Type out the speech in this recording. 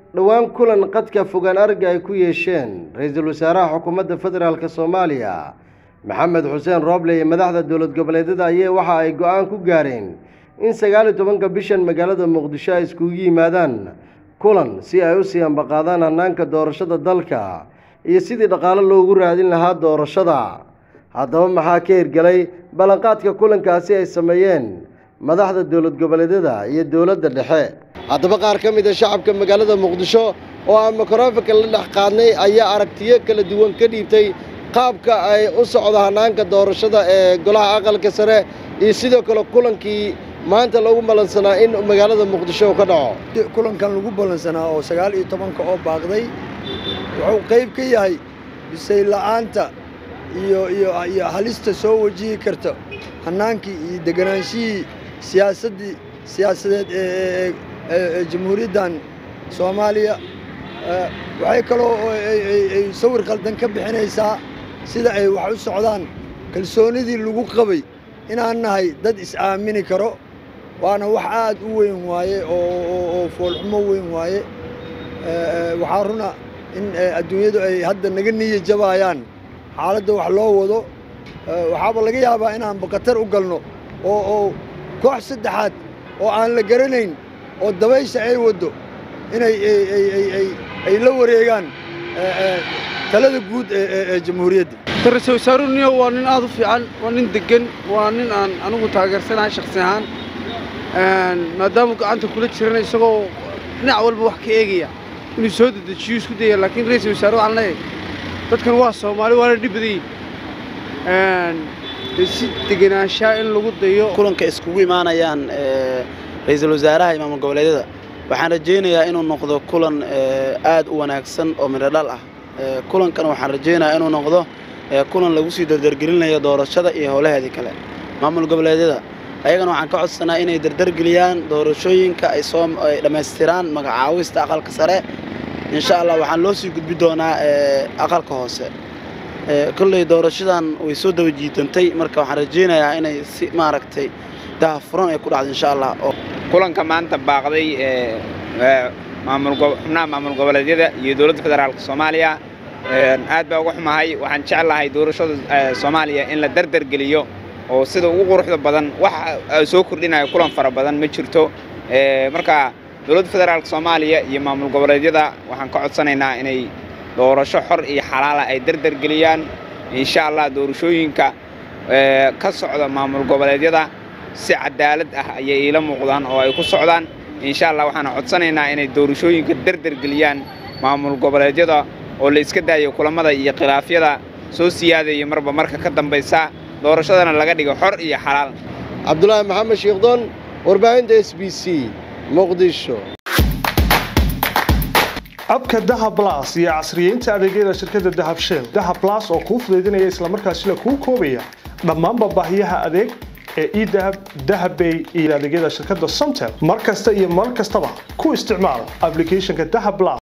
dhowaan kulan qadka fogaan aragga ay ku yeesheen ra-iisul wasaaraha xukuumadda federaalk soomaaliya maxamed xuseen rooble iyo madaxda dowlad goboleedyada ayee waxa ay go-aan ku gaareen in sagaal iyo tobanka bishan magaalada muqdisho ay iskugu yimaadaan kulan si ay u sii ambaqaadaan hannaanka doorashada dalka iyo sidii dhaqaalo loogu raadin lahaa doorashada haddaba maxaa ka hirgelay ballanqaadka kulankaasi ay sameeyeen madaxda dowlad goboleedyada iyo dowladda dhexe haddaba qaar ka mid a shacabka magaalada muqdisho oo aan mikrofonka la dhex qaadnay ayaa aragtiyo kala duwan ka dhiibtay qaabka ay u socdo hannaanka doorashada ee golaha aqalka sare iyo sidoo kale kulankii maanta lagu ballansanaa in magaalada muqdisho ka dhaco kulankan lagu ballansanaa oo sagaal iyo tobanka oo baaqday wuxuu qayb ka yahay bisay la'aanta iyo iyo iyo halista soo wajihi karta hannaankii iyo deganaanshihii siyaasaddii siyaasadeed ee ee jamhuuriyaddan soomaaliya waxay kaloo ay sawir qaldan ka bixinaysaa sida ay wax u socdaan kalsoonidii lagu qabay inaan nahay dad is-aamini karo waana wax aad u weyn waaye oo foolxumo weyn waaye waxaa runa in adduunyadu ay hadda naga niya jabaayaan xaaladda wax loo wado waxaaba laga yaabaa inaanba khatar u galno oo oo koox saddexaad oo aan la garanayn oo dabaysha ay waddo inay ay la wareegaan talada guud ee jamhuuriyadda ra-iisul wasaaruhu niyo waa nin aad u fiican waa nin deggan waa nin aan anigu taageersanahay shakhsi ahaan maadaamuu gacanta kula jirana isagoo dhinac walba wax ka eegaya inuu soo dedejiyo isku daya laakiin ra-iisul wasaare waxaan leeyahay dadkan waa soomaali waana dhib badan yihin si degenaanshaa in lagu dayo kulanka iskugu imaanayaan ra-iisul wasaaraha iyo maamul goboleedyada waxaan rajaynayaa inuu noqdo kulan aad u wanaagsan oo midho dhal ah kulankan waxaan rajaynayaa inuu noqdo kulan lagu sii dardargelinayo doorashada iyo howlaheedii kale maamul goboleedyada ayagana waxaan ka codsanaa inay dardargeliyaan doorashooyinka ay soo ay dhammaystiraan magacaawista aqalka sare insha allah waxaan loo sii gudbi doonaa aqalka hoose kolley doorashadan way soo daba jiitantay marka waxaan rajaynayaa inay si maaragtay dahafuran ay ku dhacdo insha allah kulanka maanta baaqday xubnaha maamul goboleedyada iyo dowladda federaalka soomaaliya aad baa uga xumahay waxaan jeclahay doorashada soomaaliya in la dardargeliyo oo sida ugu quruxda badan wax soo kordhinayo kulan fara badan ma jirto marka dowladda federaalka soomaaliya iyo maamul goboleedyada waxaan ka codsanaynaa inay doorasho xor iyo xalaala ay dardargeliyaan insha allah doorashooyinka ka socda maamul goboleedyada si cadaalad ah ayay iila muuqdaan oo ay ku socdaan insha allah waxaan codsanaynaa inay doorashooyinka dardargeliyaan maamul goboleedyada oo la iska daayo kulammada iyo khilaafyada soo siyaadaya marba marka ka dambaysa doorashadana laga dhigo xor iyo xalaal cabdulaahi maxamed sheekhdon warbaahinta s b c muqdisho abka dahab blas iyo casriyeynta adeegyada shirkadda dahab shell dahab blas oo kuu fudaydinaya islamarkaasina kuu koobaya dhammaanba baahiyaha adeeg ee edahab dahabbay iyo adeegyada shirkadda somtel mar kasta iyo mar kastaba ku isticmaal ablicathonka dahab blas